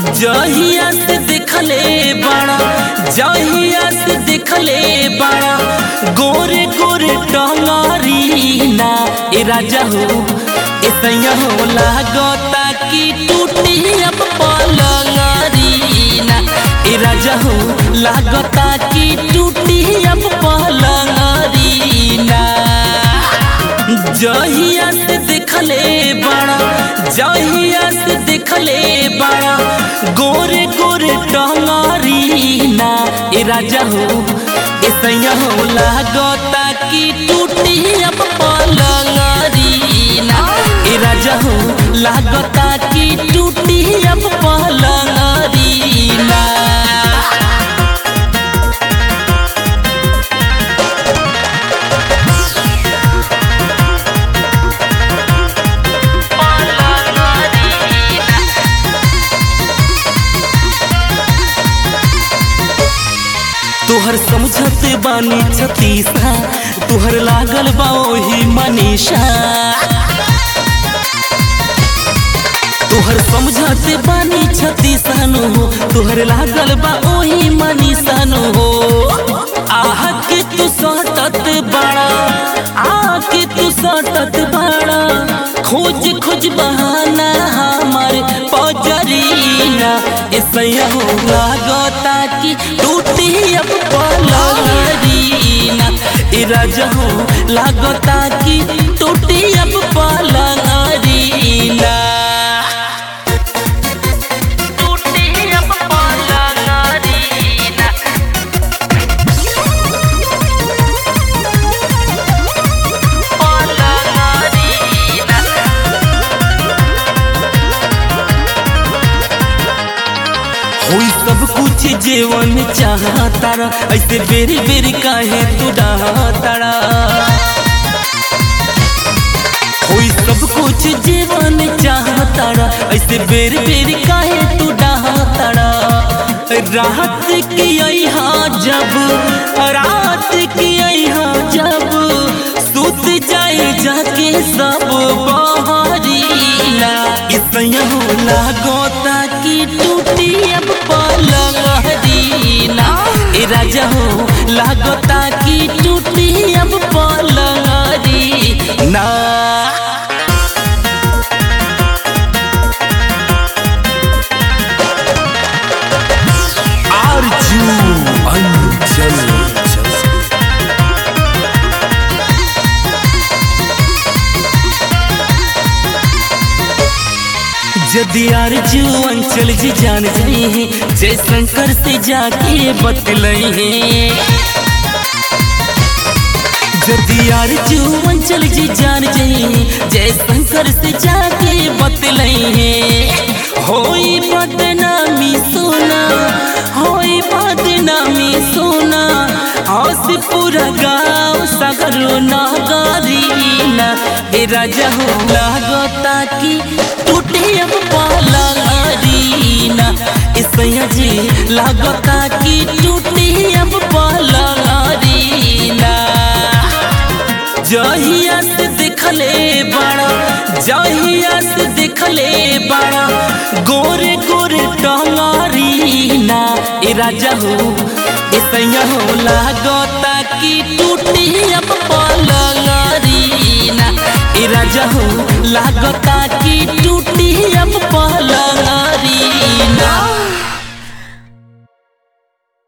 जहिया से देखले बाड़ा जहिया से देखले बाड़ा गोरे गोरे टंगारी ना ए राजा हो ए सैया हो लागता कि टूटी अब पलंगारी ना ए राजा हो लागता कि टूटी अब पलंगारी ना जहिया से देखले बाड़ा जहिया से देखले बाड़ा गोरे गोरे टंगारी ना ए राजा हो ए सैया हो लागता कि टूटी अब पलंगारी ना ए राजा हो लागता कि टूटी अब पलंगारी ना तोहर समझत बानी छतीसा तोहर लागल बा ओही मनीषा तोहर समझत बानी छतीसनु हो तोहर लागल बा ओही मनीषनु हो आह के तू सटत बड़ा आ के तू सटत बड़ा खोज खोज बहाना हमार पजरीना ऐसा हो लागता कि टूटी अब पलंगरीना ए राजा हो लागता कि टूटी अब पलंगरीना टूटी अब पलंगरीना पलंगरीना होई सब कुछ जीवन चाहतारा ऐसे बेरी बेरी काहे तू डाहतारा होई सब कुछ जीवन चाहतारा ऐसे बेरी बेरी काहे तू डाहतारा रात की यहाँ जब रात की यहाँ जब सुत जाए जाके सब बहरीला इसया हो लागोता कि टूटी अब पलंगरीना ए राजा हो लागोता कि टूटी अब पलंगरीना आरजू अंचल यदि आरजू अंचल जी जान जाई है जय शंकर से जाके बतलई है यदि आरजू अंचल जी जान जाई है जय शंकर से जाके बतलई है होई बदनामी सोना होई बदनामी सोना हंस पूरा गाँव सगरो नागरीना ए राजा हो लागता कि टूटे अब पलंगरीना ए सैया जी लागता कि टूटे अब पलंगरीना जहिया से देखले बड़ा जहिया से देखले बड़ा गोरे गोरे टंगारीना ए राजा हो ए सैया हो लागता कि टूटी अब पलंगरीना ए राजा हो लागता कि टूटी अब पलंगरीना